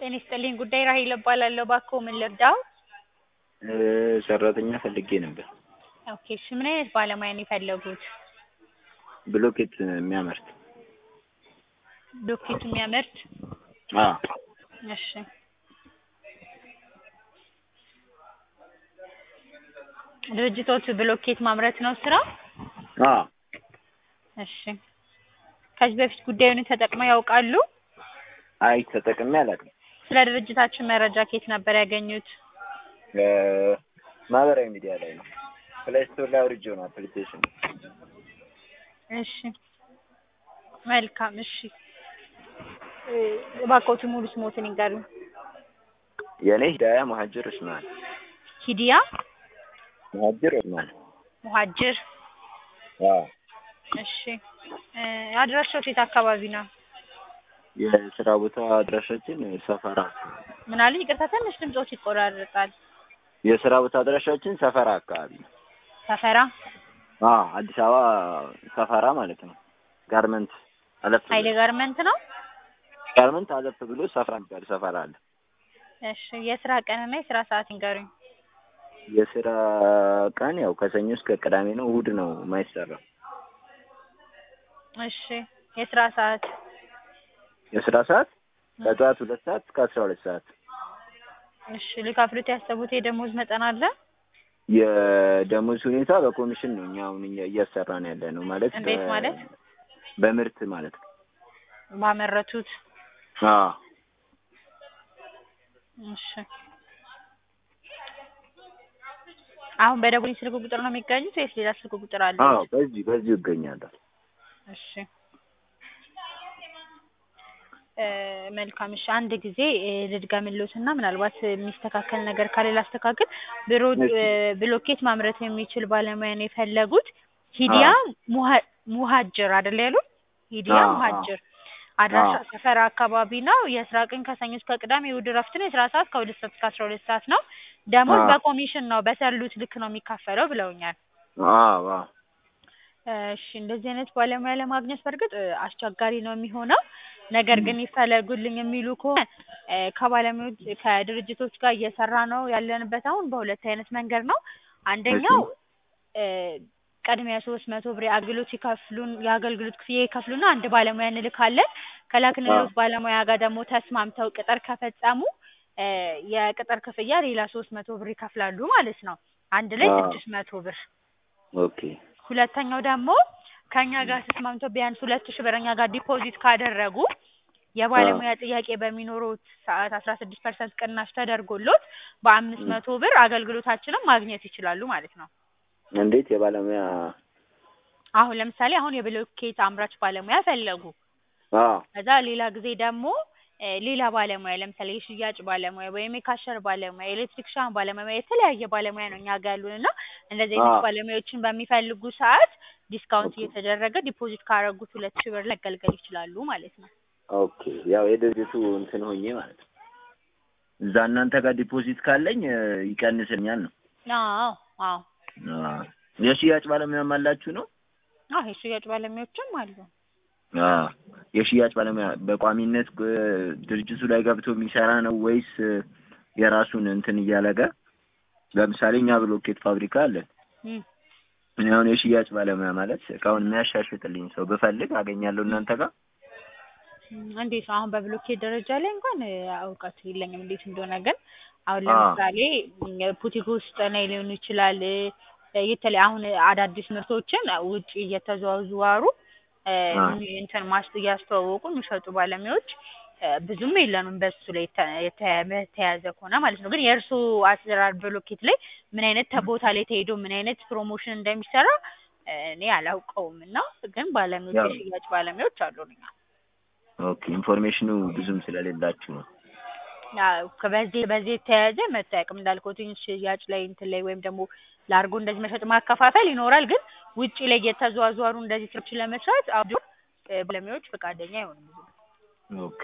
ጤና ይስጥልኝ ጉዳይ ራሔል እባላለሁ። እባክዎ ምን ልርዳዎ? ሰራተኛ ፈልጌ ነበር። ኦኬ እሺ ምን አይነት ባለሙያ ነው የፈለጉት? ብሎኬት የሚያመርት ብሎኬት የሚያመርት? አዎ እሺ ድርጅቶቹ ብሎኬት ማምረት ነው ስራው? አዎ እሺ ከዚህ በፊት ጉዳዩን ተጠቅመው ያውቃሉ? አይ ተጠቅሜ አላውቅም። ስለ ድርጅታችን መረጃ ከየት ነበር ያገኙት? ማህበራዊ ሚዲያ ላይ ነው። ፕሌይ ስቶር ላይ አውርጄው ነው አፕሊኬሽን። እሺ መልካም እሺ እባክዎትን ሙሉ ስሞትን ይንገሩኝ? የኔ ሂዳያ መሀጅር ኡስማን። ሂዲያ መሀጅር ኡስማን። ሙሀጅር አዎ እሺ አድራሻዎት የት አካባቢ ነው? የስራ ቦታ አድራሻችን ሰፈራ። ምን አሉኝ? ይቅርታ ትንሽ ድምጾት ይቆራረጣል። የስራ ቦታ አድራሻችን ሰፈራ አካባቢ ነው። ሰፈራ አዎ አዲስ አበባ ሰፈራ ማለት ነው። ጋርመንት አለፍ ኃይሌ ጋርመንት ነው? ጋርመንት አለፍ ብሎ ሰፈራ የሚባል ሰፈራ አለ። እሺ የስራ ቀንና የስራ ሰዓት ይንገሩኝ? የስራ ቀን ያው ከሰኞ እስከ ቅዳሜ ነው። እሁድ ነው የማይሰራው። እሺ የስራ ሰዓት? የስራ ሰዓት ከጠዋት ሁለት ሰዓት እስከ አስራ ሁለት ሰዓት። እሺ ሊከፍሉት ያሰቡት የደሞዝ መጠን አለ? የደሞዝ ሁኔታ በኮሚሽን ነው እኛ አሁን እኛ እያሰራን ያለ ነው ማለት እንዴት በ- ማለት? በምርት ማለት ነው። ባመረቱት አዎ እሺ አሁን በደቡብ ስልክ ቁጥር ነው የሚገኙት ወይስ ሌላ ስልክ ቁጥር አለ? አዎ በዚህ በዚሁ እገኛለሁ። እሺ እ መልካም እሺ አንድ ጊዜ እ ልድገምልዎትና ምናልባት የሚስተካከል ነገር ካለ ላስተካክል። ብሮ እሺ። እ ብሎኬት ማምረት የሚችል ባለሙያ ነው የፈለጉት። ሂዲያ ሙሀ ሙሀጅር አይደል ያሉት? ሂዲያ አዎ፣ አዎ። ሙሀጅር አድራሻ አዎ። ሰፈራ አካባቢ ነው። የስራ ቀን ከሰኞ እስከ ቅዳሜ፣ እሑድ እረፍት ነው። የስራ ሰዓት ከሁለት ሰዓት እስከ አስራ ሁለት ሰዓት ነው። ደሞዝ አዎ። በኮሚሽን ነው በሰሉት ልክ ነው የሚካፈለው ብለውኛል። አዎ አዎ እሺ እንደዚህ አይነት ባለሙያ ለማግኘት በእርግጥ እ አስቸጋሪ ነው የሚሆነው። ነገር ግን ይፈለጉልኝ የሚሉ ከሆነ እ ከባለሙያዎች ከድርጅቶች ጋር እየሰራ ነው ያለንበት አሁን በሁለት አይነት መንገድ ነው። አንደኛው እ ቅድሚያ ሶስት መቶ ብር የአገልግሎት ይከፍሉን የአገልግሎት ክፍያ ይከፍሉና አንድ ባለሙያ እንልካለን። ከላክንልዎት ባለሙያ ጋር ደግሞ ተስማምተው ቅጥር ከፈጸሙ እ የቅጥር ክፍያ ሌላ ሶስት መቶ ብር ይከፍላሉ ማለት ነው። አንድ ላይ አዎ። ስድስት መቶ ብር ኦኬ ሁለተኛው ደግሞ ከእኛ ጋር ተስማምተው ቢያንስ ሁለት ሺህ ብር እኛ ጋር ዲፖዚት ካደረጉ የባለሙያ ጥያቄ በሚኖሩት ሰዓት አስራ ስድስት ፐርሰንት ቅናሽ ተደርጎሎት በአምስት መቶ ብር አገልግሎታችንን ማግኘት ይችላሉ ማለት ነው። እንዴት የባለሙያ አሁን ለምሳሌ አሁን የብሎኬት አምራች ባለሙያ ፈለጉ። አዎ ከዛ ሌላ ጊዜ ደግሞ እ ሌላ ባለሙያ ለምሳሌ የሽያጭ ባለሙያ ወይም የካሸር ባለሙያ፣ የኤሌክትሪክሻን ባለሙያ የተለያየ ባለሙያ ነው እኛ ጋር ያሉን እና እንደዚህ አይነት አዎ። ባለሙያዎችን በሚፈልጉ ሰዓት ዲስካውንት ኦኬ። እየተደረገ ዲፖዚት ካረጉት ሁለት ሺህ ብር መገልገል ይችላሉ ማለት ነው። ኦኬ ያው የድርጅቱ እንትን ሆኜ ማለት ነው። እዛ እናንተ ጋር ዲፖዚት ካለኝ እ ይቀንስልኛል ነው። አዎ አዎ አዎ የሽያጭ ባለሙያም አላችሁ ነው? አዎ የሽያጭ ባለሙያዎችም አሉ። አዎ የሽያጭ ባለሙያ በቋሚነት እ ድርጅቱ ላይ ገብቶ የሚሰራ ነው ወይስ እ የራሱን እንትን እያለገ ለምሳሌ እኛ ብሎኬት ፋብሪካ አለን። እም እኔ አሁን የሽያጭ ባለሙያ ማለት እቃውን የሚያሻሽጥልኝ ሰው ብፈልግ አገኛለሁ እናንተ ጋር? እም እንዴት ነው አሁን በብሎኬት ደረጃ ላይ እንኳን እ እውቀቱ የለኝም እንዴት እንደሆነ ግን አሁን አዎ። ለምሳሌ እም ቡቲክ ውስጥ ላይ ሊሆን ይችላል እ የተለያ አሁን አዳዲስ ምርቶችን ውጪ እየተዘዋወሩ እ አዎ። እንትን ማስ እያስተዋወቁ የሚሸጡ ባለሙያዎች እ ብዙም የለንም በሱ ላይ የተ የተ- የተያዘ ከሆነ ማለት ነው። ግን የእርስዎ አሰራር ብሎኬት ላይ ምን አይነት ተ ቦታ ላይ ተሄዶ ምን አይነት ፕሮሞሽን እንደሚሰራ እ እኔ አላውቀውም እና ግን ባለሙያዎች ያው- የሽያጭ ባለሙያዎች አሉን እኛ። ኦኬ ኢንፎርሜሽኑ ብዙም ስለሌላችሁ ነው። አዎ በዚህ በዚህ የተያያዘ መጥቶ አያውቅም እንዳልኩትኝ ሽያጭ ላይ እንትን ላይ ወይም ደግሞ ላርጎ እንደዚህ መሸጥ ማከፋፈል ይኖራል። ግን ውጪ ላይ እየተዘዋወሩ እንደዚህ ስራዎችን ለመስራት አሁን እ ባለሙያዎች ፈቃደኛ አይሆኑም ብዙ ኦኬ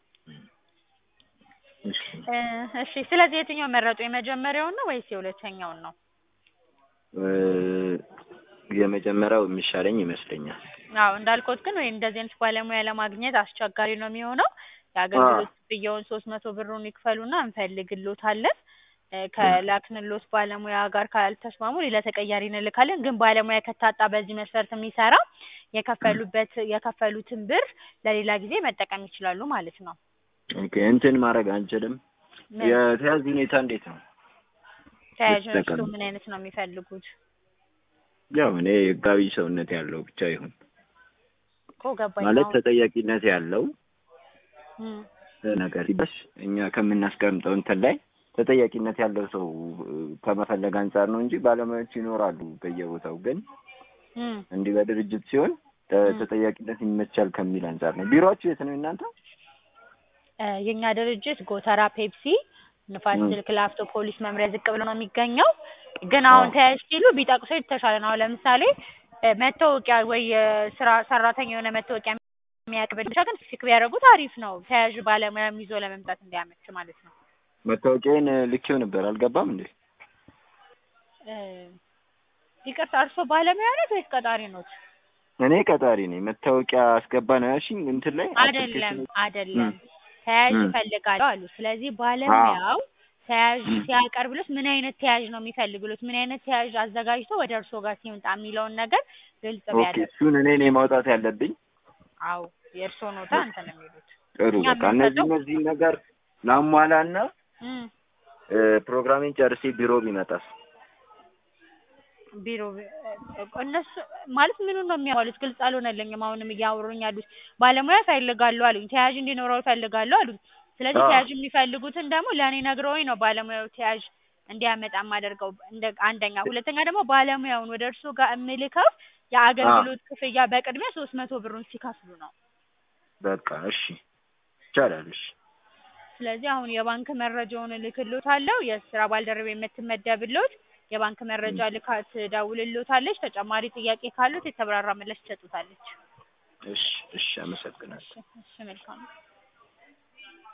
እሺ እ እሺ ስለዚህ የትኛውን መረጡ? የመጀመሪያውን ነው ወይስ የሁለተኛውን ነው? እ የመጀመሪያው የሚሻለኝ ይመስለኛል። አዎ እንዳልኩት ግን ወይ እንደዚህ አይነት ባለሙያ ለማግኘት አስቸጋሪ ነው የሚሆነው። የአገልግሎት ክፍያውን ሶስት መቶ ብሩን ይክፈሉና እንፈልግልዎታለን። እ ከላክንልዎት ባለሙያ ጋር ካልተስማሙ ሌላ ተቀያሪ እንልካለን። ግን ባለሙያ ከታጣ በዚህ መስፈርት የሚሰራ የከፈሉበት የከፈሉትን ብር ለሌላ ጊዜ መጠቀም ይችላሉ ማለት ነው። ኦኬ እንትን ማድረግ አንችልም። ምን የተያዝ ሁኔታ እንዴት ነው? ተያዥ እርሱ ልትጠቀም ምን አይነት ነው የሚፈልጉት? ያው እኔ ህጋዊ ሰውነት ያለው ብቻ ይሁን እኮ ገባኝ ማለት አሁን ተጠያቂነት ያለው እም ነገር ሲበስ እኛ ከምናስቀምጠው እንትን ላይ ተጠያቂነት ያለው ሰው እ፣ ከመፈለግ አንጻር ነው እንጂ ባለሙያዎች ይኖራሉ በየቦታው። ግን እም እንዲህ በድርጅት ሲሆን ተ- እም ተጠያቂነት ይመቻል ከሚል አንጻር ነው። ቢሮአችሁ የት ነው እናንተ? እ የእኛ ድርጅት ጎተራ ፔፕሲ ንፋስ እም ስልክ ላፍቶ ፖሊስ መምሪያ ዝቅ ብሎ ነው የሚገኘው። ግን አዎ አሁን ተያዥ ሲሉ ቢጠቅሱ የተሻለ ነው። አሁን ለምሳሌ እ መታወቂያ ወይ የስራ ሰራተኛ የሆነ መታወቂያ የሚያቅብል ብቻ ግን ፊክ ቢያደርጉት አሪፍ ነው። ተያዥ ባለሙያም ይዞ ለመምጣት እንዲያመች ማለት ነው። መታወቂያዬን ልኬው ነበር አልገባም እንዴ? እ ይቅርታ እርስዎ ባለሙያ ኖት ወይስ ቀጣሪ ኖት? እኔ ቀጣሪ ነኝ። መታወቂያ አስገባ ነው ያልሽኝ እንትን ላይ አይደለም አፕሊኬሽን አይደለም እም ተያዥ እም ይፈልጋሉ አሉ። ስለዚህ አዎ ባለሙያው ተያዥ እም ሲያቀርብሎት ምን አይነት ተያዥ ነው የሚፈልግሎት፣ ምን አይነት ተያዥ አዘጋጅቶ ወደ እርስዎ ጋር ሲመጣ የሚለውን ነገር ግልጽ ኦኬ ቢያደርጉ። እሱን እኔ ነኝ ማውጣት ያለብኝ። አዎ የእርስዎ ኖታ እንትን ነው የሚሉት። ጥሩ እኛ በቃ እነዚህ የምንሰጠው እነዚህን ነገር ላሟላና እም እ፣ ፕሮግራሜን ጨርሴ ቢሮ ቢመጣስ? ቢሮ ቢ- እ- እነሱ ማለት ምኑን ነው የሚያሟሉት? ግልጽ አልሆነልኝም። አሁንም እያወሩኝ ያሉት ባለሙያ ይፈልጋሉ አሉኝ፣ ተያዥ እንዲኖረው ይፈልጋሉ አሉኝ። ስለዚህ አዎ ተያዥ የሚፈልጉትን ደግሞ ለእኔ ነግረውኝ ነው ባለሙያው ተያዥ እንዲያመጣ የማደርገው። እንደ አንደኛ፣ ሁለተኛ ደግሞ ባለሙያውን ወደ እርስዎ ጋር የምልከው አዎ የአገልግሎት ክፍያ በቅድሚያ ሶስት መቶ ብሩን ሲከፍሉ ነው። በቃ እሺ ይቻላል። እሺ ስለዚህ አሁን የባንክ መረጃውን እልክልዎታለሁ። የስራ ባልደረባ የምትመደብልዎት የባንክ መረጃ እም ልካ ትደውልልዎታለች። ተጨማሪ ጥያቄ ካሉት የተብራራ ምላሽ ትሰጡታለች። እሺ እሺ አመሰግናለሁ። እሺ እሺ መልካም